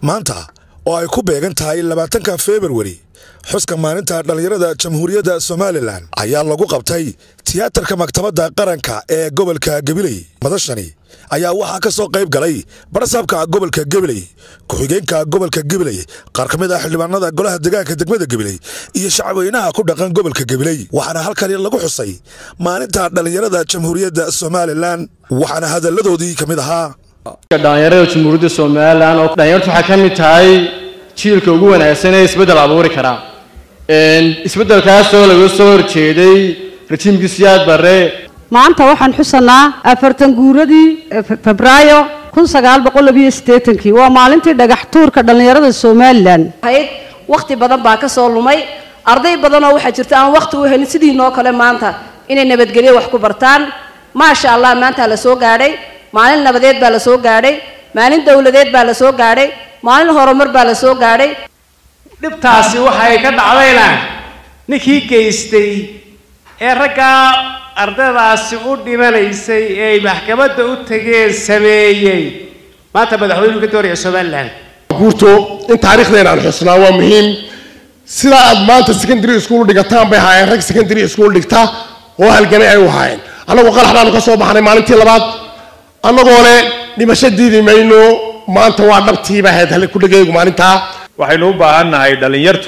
maanta oo ay ku beegan tahay labaatanka februari xuska maalinta dhallinyarada jamhuuriyadda somalilan ayaa lagu qabtay tiyaatarka maktabadda qaranka ee gobolka gabiley madashani ayaa waxaa ka soo qayb galay barasaabka gobolka gabiley ku-xigeenka gobolka gabiley qaar ka mid ah xildhibaanada golaha degaanka degmada gabiley iyo shacabweynaha ku dhaqan gobolka gabiley waxaana halkani lagu xusay maalinta dhallinyarada jamhuuriyadda somalilan waxaana hadalladoodii ka mid ahaa dhalinyarada jamhuuriyadda somalilan oo dhalinyartu waxay ka mid tahay jiilka ugu wanaagsan ee isbeddel abuuri karaa isbeddelkaasoo laga soo horjeeday rajiimkii siyaad barre maanta waxaan xusanaa afartan guuradii febraayo kun sagaal boqol labiyo siddeetankii waa maalintii dhagax tuurka dhallinyarada somalilan hayd wakhti badan baa ka soo lumay arday badanoo waxaa jirta aan wakhti u helin sidii noo kale maanta inay nabadgelyo wax ku bartaan maasha allah maanta la soo gaadhay maalin nabadeed baa la soo gaadhay maalin dowladeed baa la soo gaadhay maalin horumar baa la soo gaadhay dhibtaasi waxay ka dhacdayna ninkii geystay ee raggaa ardaydaasi u dhimanaysay ee ay maxkamadda u tageen sameeyey maanta madaxweynuhu ka dooraya somalilan guurto in taariikhdeena aan xusnaa waa muhiim sidaa aad maanta secondary school dhigataan bay ahaayeen rag secondary school dhigta oo halganay ay u ahaayeen annagoo qalax baanu ka soo baxnay maalintii labaad annagoo le dhimasho diidi mayno maanta waa dhabtiiba ahayd hal ku dhegaygu maalintaa waxaynu u baahan nahay dhallinyartu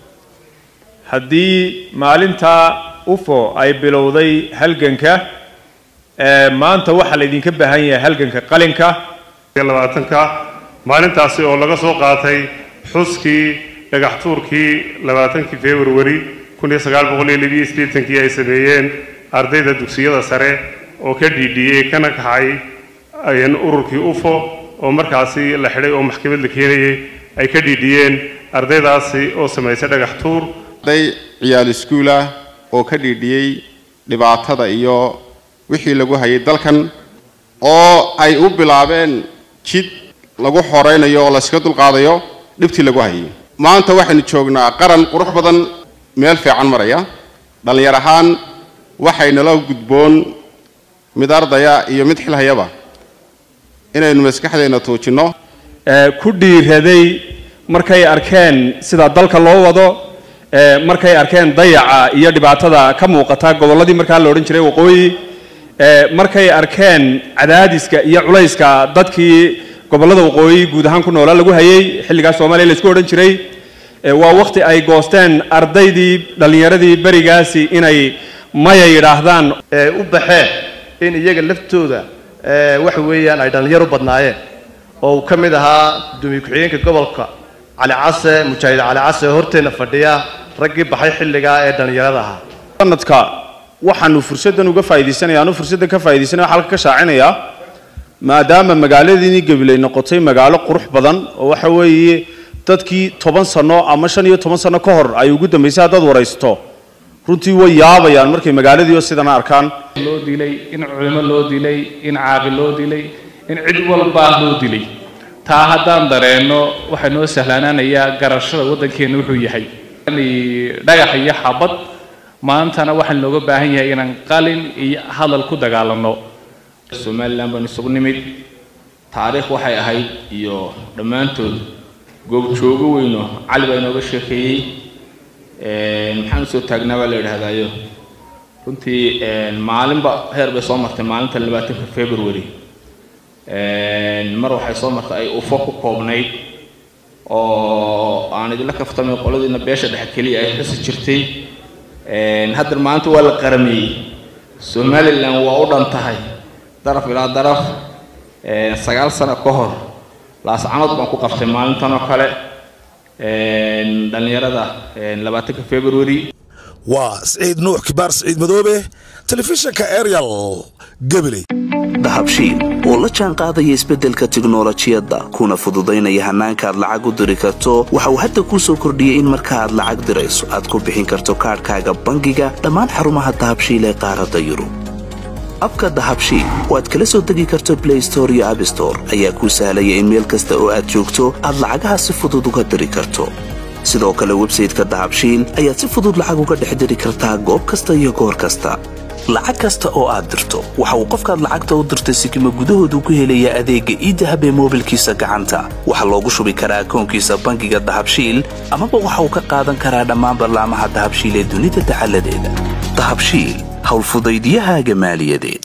haddii maalinta ufo ay bilowday halganka maanta waxaa laydinka baahan yahay halganka qalinka labaatanka maalintaasi oo laga soo qaatay xuskii dhagax tuurkii labaatankii februari kun iyo sagaal boqol iyo labiyo siddeetankii ay sameeyeen ardayda dugsiyada sare oo ka dhiidhiyey kana kaxay ururkii ufo oo markaasi la xidhay oo maxkamad la keenayay ay ka dhiidhiyeen ardaydaasi oo samaysay dhagax tuur arday ciyaal iskuulah oo ka dhiidhiyey dhibaatada iyo wixii lagu hayay dalkan oo ay u bilaabeen jid lagu xoraynayo oo layskaga dulqaadayo dhibtii lagu hayay maanta waxaynu joognaa qaran qurux badan meel fiican maraya dhallinyar ahaan waxaynala gudboon mid ardaya iyo mid xilhayaba inaynu maskaxdeena tuujinno ku dhiiraday markay arkeen sida dalka loo wado markay arkeen dayaca iyo dhibaatada ka muuqata gobolladii markaa la odhan jiray waqooyi markay arkeen cadaadiska iyo culayska dadkii gobollada waqooyi guud ahaan ku noolaa lagu hayay xilligaas soomaaliya laisku odhan jiray waa waqti ay goosteen ardaydii dhallinyaradii berigaasi inay maya yidhaahdaan u baxeen in iyaga laftooda waxa weeyaan ay dhallinyaro badnaayeen oo uu ka mid ahaa gudoomiye ku-xigeenka gobolka cali case mujaahid cali case oo horteenna fadhiya raggii baxay xilligaa ee dhallinyarada ahaa sanadka waxaanu fursaddan uga faa'iidaysanaya anu fursaddan ka faa'iidaysanaya waxaa halka ka shaacinayaa maadaama magaaladiinii gabiley noqotay magaalo qurux badan oo waxa weeye dadkii toban sano ama shan iyo toban sano ka hor ay ugu dambaysay haddaad waraysto runtii way yaabayaan markay magaaladiio sidana arkaan loo dilay in culimo loo dilay in caaqi loo dilay in cid walbaa loo dilay taa haddaan dareenno waxaa noo sahlaanaanayaa garashada waddankeenna wuxuu yahay dhagax iyo xabad maantana waxaan looga baahan yahay inaan qalin iyo hadal ku dagaalanno somalilan baan isugu nimid taariikh waxay ahayd iyo dhammaantood goobjoogo weyno cali baa inooga sheekeeyey maxaan usoo taagnaa baa la yidhaahdaayo runtii maalinba heer bay soo martay maalinta labaatanka february mar waxay soo martay ay ufo ku koobnayd oo aan idinla kaftamay qoladiina beesha dhexe keliya ay xusi jirtay haddana maalinta waa la qarameeyey somalilan waa u dhan tahay daraf ilaa daraf sagaal sano ka hor laascanood baan ku qabtay maalintan oo kale dhallinyarada labaatanka february waa siciid nuux kibaar siciid madoobe telefishinka arial gabiley dahabshiil oo la jaan qaadaya isbeddelka tiknolojiyadda kuna fududaynaya hannaanka aad lacag u diri karto waxa uu hadda kuu soo kordhiyey in marka aad lacag dirayso aad ku bixin karto kaadhkaaga bangiga dhammaan xarumaha dahabshiil ee qaaradda yurub abka dahabshiil oo aad kala soo degi karto blay store iyo abstore ayaa kuu sahlaya in meel kasta oo aad joogto aad lacagaha si fudud uga diri karto sidoo kale websayteka dahabshiil ayaad si fudud lacag uga dhex diri kartaa goob kasta iyo goor kasta lacag kasta oo aad dirto waxa uu qofkaad lacagta u dirtay sikima gudahoodu ku helayaa adeegga iidahab ee moobilkiisa gacanta waxaa loogu shubi karaa akoonkiisa bangiga dahabshiil amaba waxa uu ka qaadan karaa dhammaan ballaamaha dahabshiil ee dunida dacaladeeda dahabshiil howlfudaydyahaaga maaliyadeed